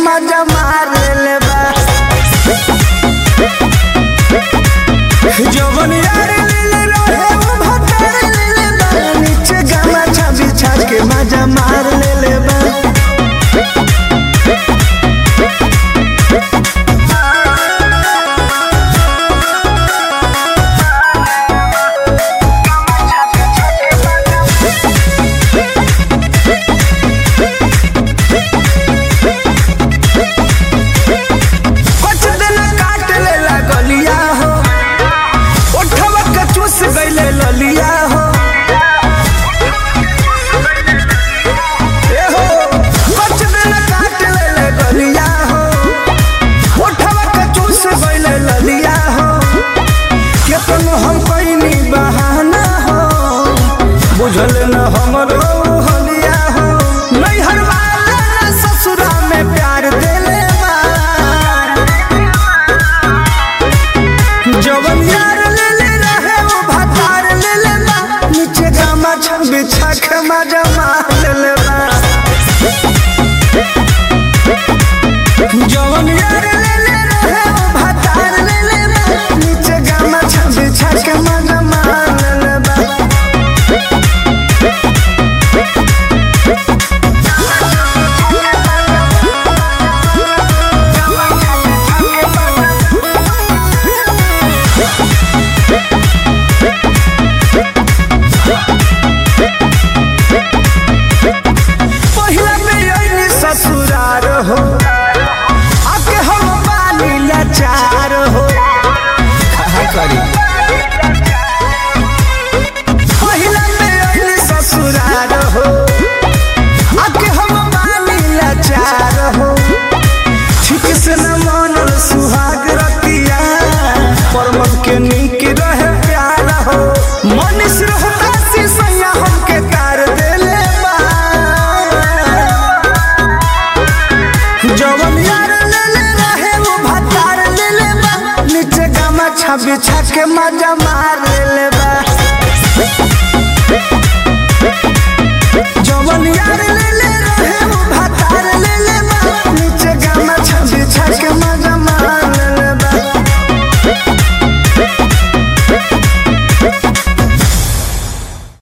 मजा मार ले बा जवन यार ले रहे वो भतार ले बा नीचे गमछा बिछा के मजा मार ले बा कुछ दिन काट ले गलिया हो उठवा के चूस गईले ललिया हो ए हो कुछ दिन काट ले गलिया हो उठवा के चूस गईले ललिया हो केतनो हम कइनी बहाना हो बुझल न हमरो हलिया हो नैहर वाला न ससुरा में प्यार देले बा जवन यार ले ले रहे वो भतार ले ले बा नीचे गामा छम बिछा के मजा मार ले ले बा जवन यार ले ले रहे वो भतार ले ले बा नीचे गामा छम बिछा के मजा मार ले ले बा पहिला में अइनी ससुरार हो आके हम बानी लाचार हो करी पहिला में अइनी ससुरार हो आके हम बानी लाचार हो ठीक से न मानल सुहाग रतिया परमत के नीक रहे प्यार हो मनीष रहता सी सैया हमके कार देले बा जवन यार ले ले रहे वो भतार ले ले बा नीचे गमछा बिछा के मजा मार ले ले